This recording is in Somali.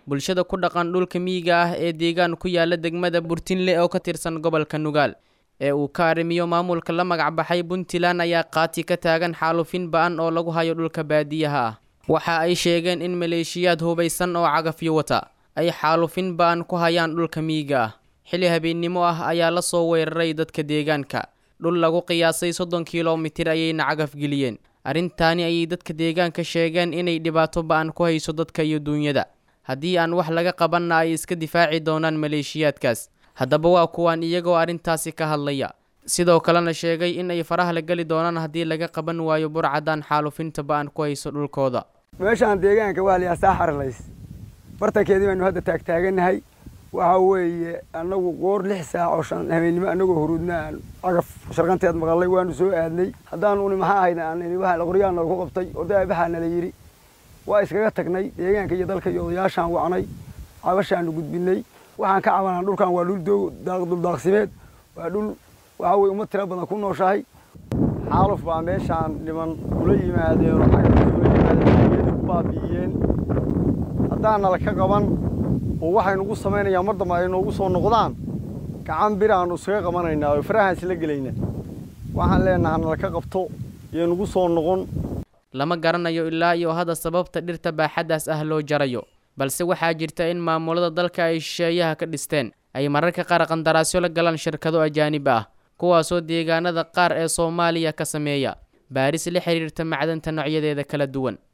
bulshada ku dhaqan dhulka miyiga ah ee deegaan ku yaala degmada burtinle oo ka tirsan gobolka nugaal ee uu ka arrimiyo maamulka la magac baxay puntland ayaa qaati ka taagan xaalufin ba-an oo lagu hayo dhulka baadiyaha ah waxa ay sheegeen in maleeshiyaad hubaysan oo cagafyo wata ay xaalufin ba-an ku hayaan dhulka miyiga ah xilli habeennimo ah ayaa la soo weeraray dadka deegaanka dhul lagu qiyaasay soddon kilomitir ayayna cagafgeliyeen arrintaani ayay dadka deegaanka sheegeen inay dhibaato ba-an ku hayso dadka iyo duunyada haddii aan wax laga qabanna ay iska difaaci doonaan maleeshiyaadkaas haddaba waa kuwaan iyagoo arrintaasi ka hadlaya sidoo kalena sheegay in ay faraha la geli doonaan haddii laga qaban waayo burcadan xaalufinta ba-an ku hayso dhulkooda meeshaan deegaanka waa layaa saa xaralays bartankeedii baynu hadda taagtaaganahay waxa weeye annagu goor lix saac oo shan habeennimo annagoo huruudna aan cagaf sharqanteed maqallay waanu soo aadnay haddaanu uni maxaa ahayd aan ini waxa qoryaana lagu qabtay odayaa baxaa nala yidhi waa iskaga tagnay deegaanka iyo dalka iyo odayaashaan wacnay cabashaanu gudbinay waxaan ka cabanaa dhulkan waa dhul duldaaqsimeed waa dhul waxa weye uma tiro badan ku nooshahay xaaluf baa meeshaan dhiman ula yimaadeen oo cagafta ula yimaadeen ku baabi'iyeen haddaan nala ka qaban oo waxay nugu samaynayaan mar dambe ay noogu soo noqdaan gacan biraannu iskaga qabanaynaa oo farahaan isla gelaynaa waxaan leenaha nala ka qabto iyo nugu soo noqon lama garanayo ilaa iyo hadda sababta dhirta baaxaddaas ah loo jarayo balse waxaa jirta in maamulada dalka ay shisheeyaha ka dhisteen ay mararka qaar qandaraasyo la galaan shirkado ajaanib ah kuwaasoo deegaanada qaar ee soomaaliya ka sameeya baaris la xiriirta macdanta noocyadeeda kala duwan